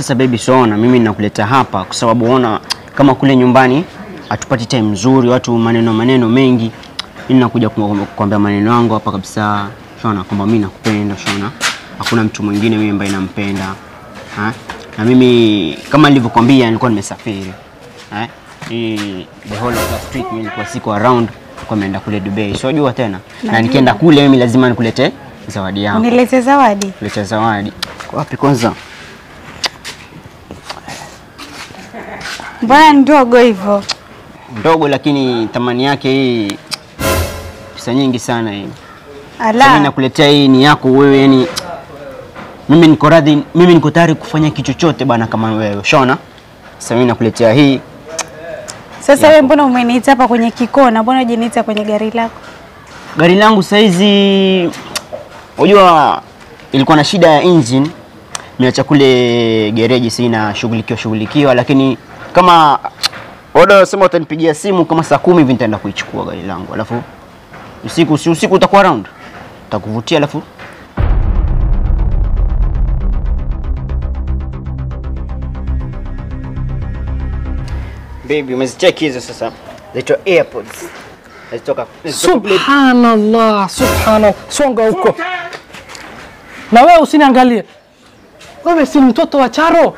Sasa baby, soona mimi nakuleta hapa kwa sababu ona kama kule nyumbani hatupati time nzuri, watu maneno maneno mengi. Mimi nakuja ku- kuambia maneno yangu hapa kabisa, shona kwamba mimi nakupenda, shona hakuna mtu mwingine mimi ambaye nampenda ha? Na mimi kama nilivyokuambia nilikuwa nimesafiri eh? Hii the whole of last week mimi nilikuwa siko around, kwa nimeenda kule Dubai, sio jua tena, na Najua. nikienda kule mimi lazima nikulete zawadi yangu, Unilete zawadi. kuleta zawadi. Wapi kwanza? Mbona ndogo hivyo? ndogo lakini thamani yake hii pesa nyingi sana hii. Sasa mimi Ala. nakuletea hii ni yako wewe, yani mimi niko radhi, mimi niko tayari kufanya kitu chochote bana kama wewe. Shona, sasa mimi nakuletea hii. Sasa wewe mbona umeniita hapa kwenye kikona? Mbona hujaniita kwenye gari lako? Gari langu saizi, unajua ilikuwa na shida ya engine, niacha kule gereji, sina shughulikiwa shughulikiwa, lakini kama oda sema utanipigia simu kama saa kumi hivi nitaenda kuichukua gari langu, alafu usiku si usiku utakuwa around, utakuvutia alafu Baby, umezicheki hizo sasa, zaitwa AirPods. Zitoka zitoka kule Subhanallah, subhanallah. Songa huko. Na wewe usiniangalie. Wewe si mtoto wa Charo.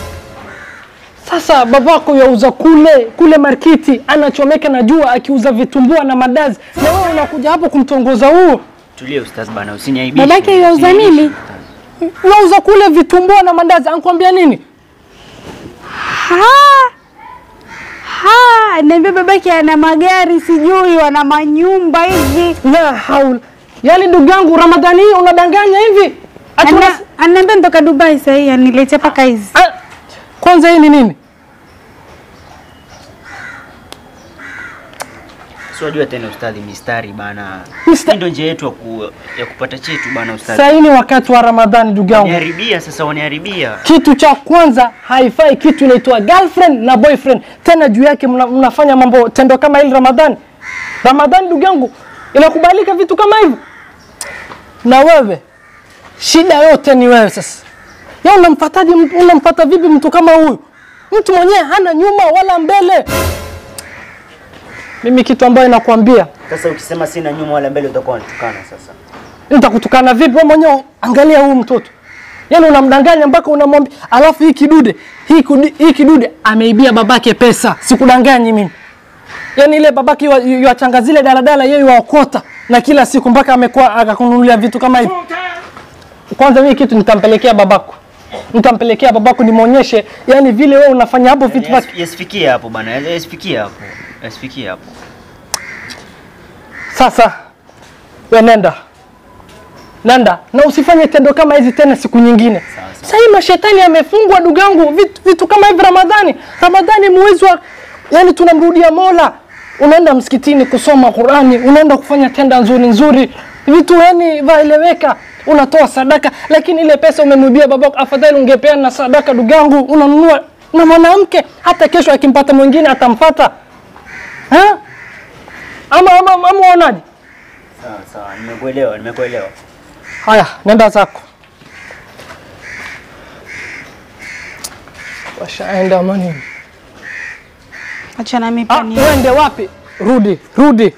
Sasa babako yauza kule kule markiti, anachomeka na jua akiuza vitumbua na madazi, na wewe unakuja hapo kumtongoza huo. Tulia ustaz bana, usiniaibishe. Babake yauza nini? Yauza kule vitumbua na mandazi, anakuambia nini? Ha! Ha! Niambia babake ana magari sijui wana manyumba hivi. La haul. Yaani ndugu yangu Ramadhani hii unadanganya hivi? Ati Ana- unas- Ananiambia nitoka Dubai sasa hii aniletea paka hizi. Ah, Kwanza hii ni nini? Si wajua tena ustadhi, mistari bana. Mista- Hii ndio njia yetu ya, ku, ya kupata chetu bana ustadhi. Sasa hii ni wakati wa Ramadhani ndugu yangu. Waniharibia sasa, waniharibia. Kitu cha kwanza haifai kitu inaitwa girlfriend na boyfriend. Tena juu yake mna, mnafanya mambo tendo kama hili Ramadhani. Ramadhani ndugu yangu, inakubalika vitu kama hivyo? Na wewe shida yote ni wewe sasa. Ya unamfataje mtu, unamfata vipi mtu kama huyu? Mtu mwenyewe hana nyuma wala mbele. Mimi kitu ambayo nakwambia Sasa ukisema sina nyuma wala mbele utakuwa unatukana sasa. nitakutukana vipi? Wewe mwenyewe angalia huyu mtoto, yaani unamdanganya mpaka unamwambia, alafu hii kidude hii, kudi, hii kidude ameibia babake pesa, sikudanganyi mimi. Yaani ile babake ywa- ywachanga zile daladala, yeye waokota na kila siku mpaka amekuwa akakununulia vitu kama hivi. Kwanza mimi kitu nitampelekea babako, nitampelekea babako nimwonyeshe, yani vile wewe unafanya hapo vitu vya Yasifikie hapo bana, yasifikie hapo. Yasifikie hapo. Sasa we nenda nenda na usifanye tendo kama hizi tena siku nyingine. Sasa hii mashetani yamefungwa ndugu yangu, vitu, vitu kama hivi Ramadhani. Ramadhani mwezi wa yani tunamrudia Mola. Unaenda msikitini kusoma Qurani, unaenda kufanya tenda nzuri nzuri, vitu yani vaeleweka, unatoa sadaka, lakini ile pesa umemwibia babako. Afadhali ungepeana na sadaka ndugu yangu, unanunua na mwanamke, hata kesho akimpata mwingine atamfata ha? ama ama ama unaonaje? Sawa sawa, nimekuelewa, nimekuelewa. Haya, nenda zako. Washaenda mani. Acha na mimi Ah, pia ni. uende wapi? Rudi, rudi.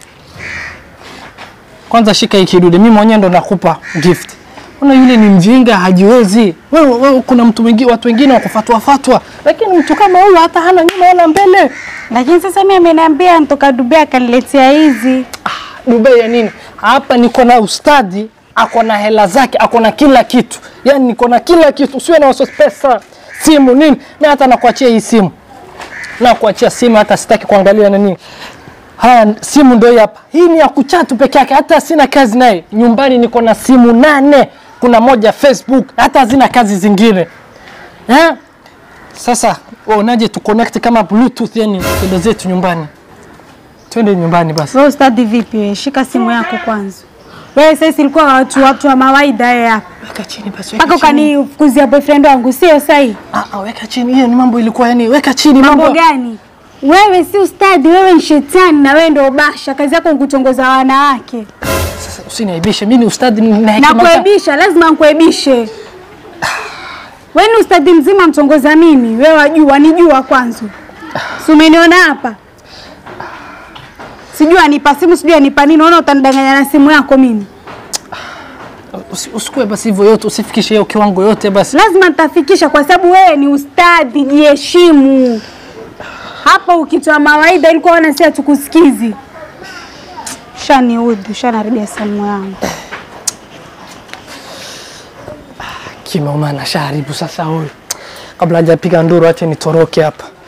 Kwanza shika hii kidude, mimi mwenyewe ndo nakupa gift. Una yule ni mjinga, hajiwezi. Wewe, wewe kuna mtu mwingine, watu wengine wa kufatwa fatwa, lakini mtu kama huyu hata hana nyuma wala mbele. Lakini sasa mimi ameniambia nitoka Dubai akaniletea hizi. Dubai ya nini? Hapa niko na ustadi, ako na hela zake, ako na kila kitu, yaani niko na kila kitu. Usiwe na wasiwasi, pesa, simu, nini. Mimi hata nakuachia hii simu, nakuachia simu, hata sitaki kuangalia nini. Haya, simu ndio hii hapa. Hii ni ya kuchatu peke yake, hata sina kazi naye. Nyumbani niko na simu nane, kuna moja Facebook, hata hazina kazi zingine eh? Sasa unaje tu connect kama bluetooth, yani twende zetu nyumbani, twende nyumbani basi. Wewe ustadi vipi wewe? Shika simu yako kwanza. Wewe sasa ilikuwa watu watu wa mawaida wewe hapa. Weka chini basi, weka Mpaka chini. ukanifukuzia boyfriend wangu, sio sahi? Ah, ah, weka chini. Hiyo ni mambo ilikuwa yani, weka chini Mambo mambo. gani? Wewe si ustadi, wewe ni shetani na wewe ndio basha. Kazi yako ni kutongoza wanawake. Sasa usiniaibishe, mimi ni ustadi na Na hekima. za- kuaibisha, lazima nikuaibishe. Wewe ni ustadhi mzima mtongoza mimi, wewe wajua, wanijua kwanza. Si umeniona hapa? Sijui anipa simu, sijui anipa nini, naona utanidanganya na simu yako mimi. Usi- Usikue basi hivyo yote, usifikishe hiyo kiwango yote basi. Lazima nitafikisha kwa sababu wewe ni ustadhi, jiheshimu. Hapa ukitoa mawaidha ilikuwa wana si hatukusikizi. Shaniudhi, shanaharibia simu yangu. Kimeumana shaharibu sasa huyu. Kabla hajapiga nduru, ache nitoroke hapa.